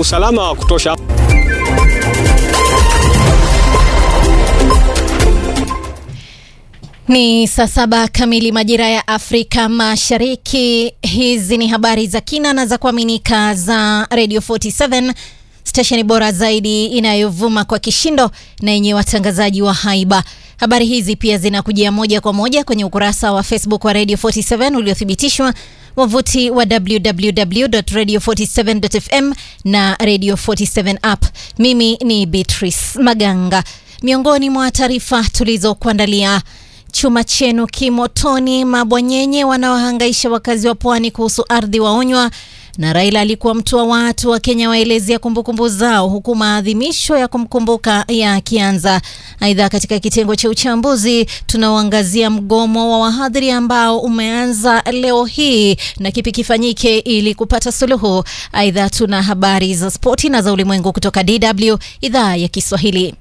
usalama wa kutosha. Ni saa saba kamili majira ya Afrika Mashariki. Hizi ni habari za kina na za kuaminika za Radio 47 stesheni bora zaidi inayovuma kwa kishindo na yenye watangazaji wa haiba. Habari hizi pia zinakujia moja kwa moja kwenye ukurasa wa Facebook wa Radio 47 uliothibitishwa, wavuti wa www.radio47.fm na Radio 47 app. Mimi ni Beatrice Maganga. Miongoni mwa taarifa tulizokuandalia Chuma chenu kimotoni, mabwanyenye wanaohangaisha wakazi wa pwani kuhusu ardhi waonywa, na Raila alikuwa mtu wa watu wa Kenya waelezea kumbukumbu zao, huku maadhimisho ya kumkumbuka yakianza. Aidha, katika kitengo cha uchambuzi tunaoangazia mgomo wa wahadhiri ambao umeanza leo hii na kipi kifanyike ili kupata suluhu. Aidha, tuna habari za spoti na za ulimwengu kutoka DW idhaa ya Kiswahili.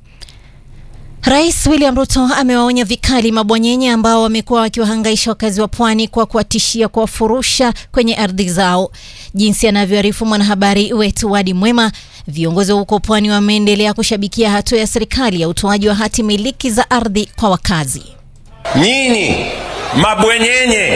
Rais William Ruto amewaonya vikali mabwanyenye ambao wamekuwa wakiwahangaisha wakazi wa pwani kwa kuwatishia kuwafurusha kwenye ardhi zao. Jinsi anavyoarifu mwanahabari wetu Wadi Mwema, viongozi wa huko pwani wameendelea kushabikia hatua ya serikali ya utoaji wa hati miliki za ardhi kwa wakazi. Nyinyi mabwenyenye,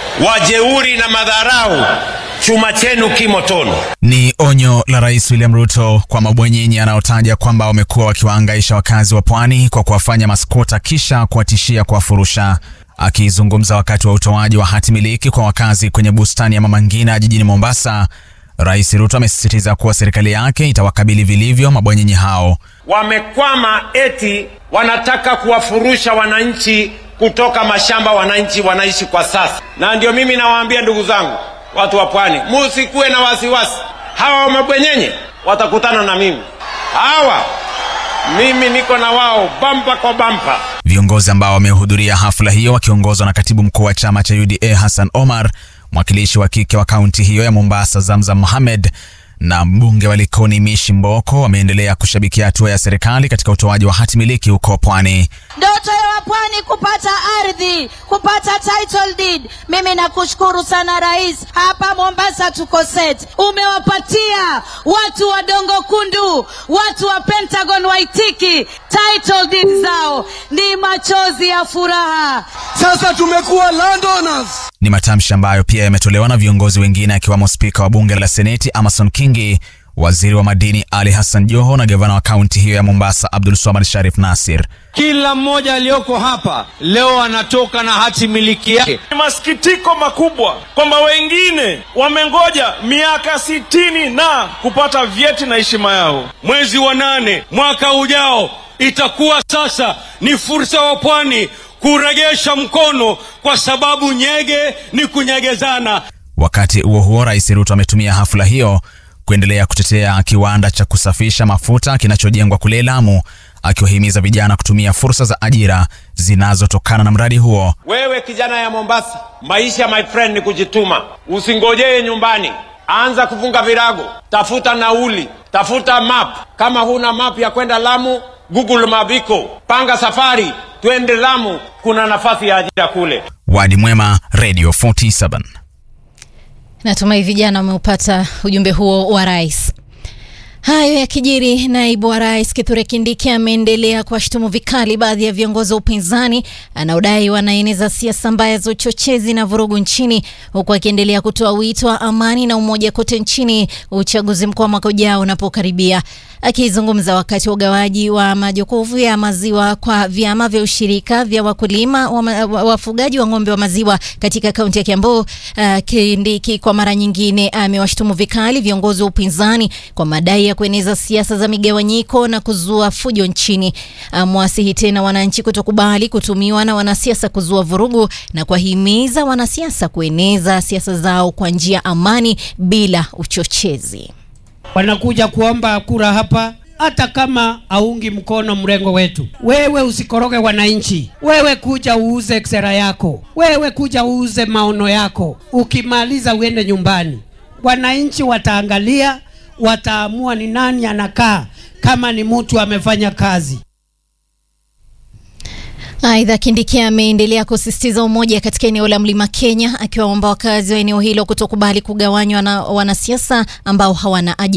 wajeuri na madharau, chuma chenu kimotoni. Ni onyo la Rais William Ruto kwa mabwenyenye anaotaja kwamba wamekuwa wakiwahangaisha wakazi wa pwani kwa kuwafanya maskota kisha kuwatishia kuwafurusha. Akizungumza wakati wa utoaji wa hati miliki kwa wakazi kwenye bustani ya Mama Ngina jijini Mombasa, Rais Ruto amesisitiza kuwa serikali yake itawakabili vilivyo mabwenyenye hao. Wamekwama eti wanataka kuwafurusha wananchi kutoka mashamba wananchi wanaishi kwa sasa, na ndio mimi nawaambia ndugu zangu watu wa pwani, musikuwe na wasiwasi. Hawa mabwenyenye watakutana na mimi, hawa mimi niko na wao bampa kwa bampa. Viongozi ambao wamehudhuria hafla hiyo wakiongozwa na katibu mkuu wa chama cha UDA Hassan Omar, mwakilishi wa kike wa kaunti hiyo ya Mombasa Zamzam Mohamed na mbunge wa Likoni Mishi Mboko wameendelea kushabikia hatua ya serikali katika utoaji wa hati miliki huko pwani. Ndoto ya wapwani kupata ardhi, kupata title deed. Mimi nakushukuru sana rais, hapa Mombasa tuko set. Umewapatia watu wa Dongo Kundu, watu wa Pentagon Waitiki title deed zao, ni machozi ya furaha. Sasa tumekuwa landowners. Ni matamshi ambayo pia yametolewa na viongozi wengine akiwemo spika wa bunge la seneti Amason Kingi, waziri wa madini Ali Hassan Joho na gavana wa kaunti hiyo ya Mombasa Abdul Swamad Sharif Nasir. Kila mmoja aliyoko hapa leo anatoka na hati miliki yake. Ni masikitiko makubwa kwamba wengine wamengoja miaka sitini na kupata vyeti na heshima yao. Mwezi wa nane mwaka ujao itakuwa sasa ni fursa wa pwani kuregesha mkono kwa sababu nyege ni kunyegezana. Wakati huo huo, Rais Ruto ametumia hafla hiyo kuendelea kutetea kiwanda cha kusafisha mafuta kinachojengwa kule Lamu, akiwahimiza vijana kutumia fursa za ajira zinazotokana na mradi huo. Wewe kijana ya Mombasa, maisha my friend ni kujituma. Usingojee nyumbani, anza kufunga virago, tafuta nauli, tafuta map. Kama huna map ya kwenda Lamu, Google Mabiko, panga safari, twende Lamu, kuna nafasi ya ajira kule. Wadi Mwema, Radio 47. Natumai vijana wameupata ujumbe huo wa rais. Hayo yakijiri, naibu wa rais Kithure Kindiki ameendelea kuwashutumu vikali baadhi ya viongozi wa upinzani anaodai wanaeneza siasa mbaya za uchochezi na vurugu nchini, huku akiendelea kutoa wito wa amani na umoja kote nchini uchaguzi mkuu wa mwaka ujao unapokaribia. Akizungumza wakati wa ugawaji wa majokofu ya maziwa kwa vyama vya ushirika vya wakulima wa wafugaji wa ng'ombe wa maziwa katika kaunti ya Kiambu, uh, Kindiki kwa mara nyingine amewashutumu vikali viongozi wa upinzani kwa madai ya kueneza siasa za migawanyiko na kuzua fujo nchini. Amewasihi tena wananchi kutokubali kutumiwa na wanasiasa kuzua vurugu na kuwahimiza wanasiasa kueneza siasa zao kwa njia amani bila uchochezi. Wanakuja kuomba kura hapa, hata kama aungi mkono mrengo wetu. Wewe usikoroge wananchi, wewe kuja uuze sera yako, wewe kuja uuze maono yako, ukimaliza uende nyumbani. Wananchi wataangalia, wataamua ni nani anakaa, kama ni mtu amefanya kazi. Aidha, Kindiki ameendelea kusisitiza umoja katika eneo la Mlima Kenya, akiwaomba wakazi wa eneo hilo kutokubali kugawanywa na wanasiasa ambao hawana